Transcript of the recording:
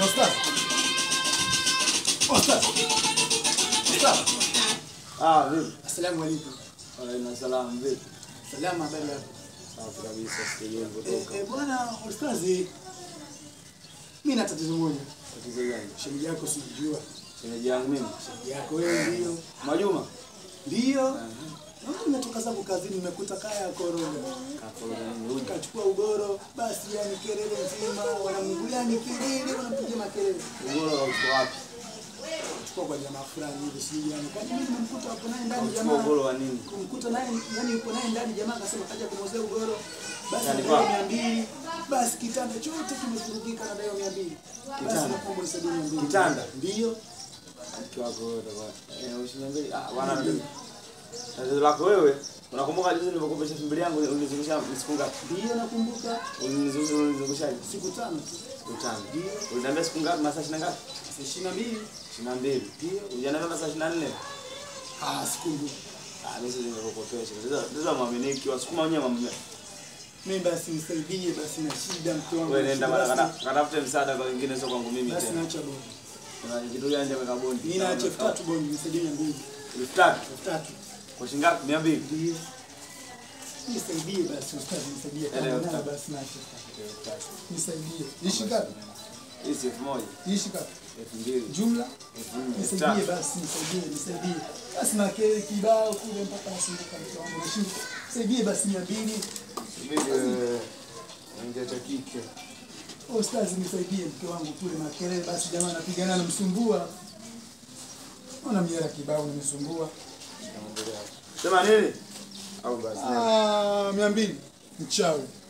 Ostaz. Ostaz. Ostaz. Ah, vipi? Asalamu alaykum. Waalaikum salaam, vipi? Salama habari yako? Safi kabisa, sikia Eh, kutoka. eh, bwana Ustazi. Mimi na tatizo moja. Tatizo gani? Shemeji yako sijua. Shemeji yangu mimi. Shemeji yako wewe ndio. Majuma? Ndio. Naona nimetoka zangu kazini nimekuta kaya koroga. Kakoroga nini huyu? Kachukua ugoro, basi yani kelele nzima, wanamngulia ni kelele, wanampigia makelele. Ugoro uko wapi? Chukua kwa jamaa fulani hivi sijui yani. Kwani mimi nimemkuta hapo naye ndani Unachukua jamaa. ugoro wa nini? kumkuta naye yani yupo naye ndani jamaa akasema kaja kumwozea ugoro basi Yani nadaiwa kwa- mia mbili basi kitanda chote kimevurugika nadaiwa mia mbili basi Kitanda? nakuomba nisaidie mia mbili Kitanda? ndio Mke wako wewe utakuwa. Eh, usiniambie. Ah, bwana. Tatizo lako wewe. Unakumbuka juzi nilipokopesha elfu mbili yangu ulinizungusha siku ngapi? ndio nakumbuka Ulinizungusha ulinizungusha siku tano tu siku tano. Uliniambia siku ngapi? Masaa 20 ngapi? Sasa ishirini na mbili 22. Ndio. Uliniambia masaa 24. ah sikumbuki Ah, mimi sasa nimekukopesha. Sasa sasa mwaminiki wasukuma wenyewe mwaminiki. mimi basi nisaidie basi na shida mtu wangu Wewe na nenda shida, mara basi- kata- katafute msaada kwa wengine sio kwangu mimi basi tena. naacha bondi Kuna kitu gani nje weka bondi? mimi naacha elfu tatu bondi nisaidie mia mbili Elfu tatu. elfu tatu Kwa shilingi ngapi? 200. ndio nisaidie basi ustazi nisaidie Ele, kama elfu nayo tatu. basi naacha elfu tatu. nisaidie ishi ngapi Hii si elfu moja. ishi ngapi Elfu mbili. jumla Elfu nne. Elfu nisaidie tatu. basi nisaidie nisaidie basi na kile kibao kule mpaka nasumbuka mtu wangu nashinda nisaidie basi mia mbili Subiri, eh, ongea cha kike. ustazi nisaidie mke wangu kule makelele basi jamaa anapigana namsumbua ona miera kibao nimisumbua Sema nini? Au basi. ah mia mbili mchawi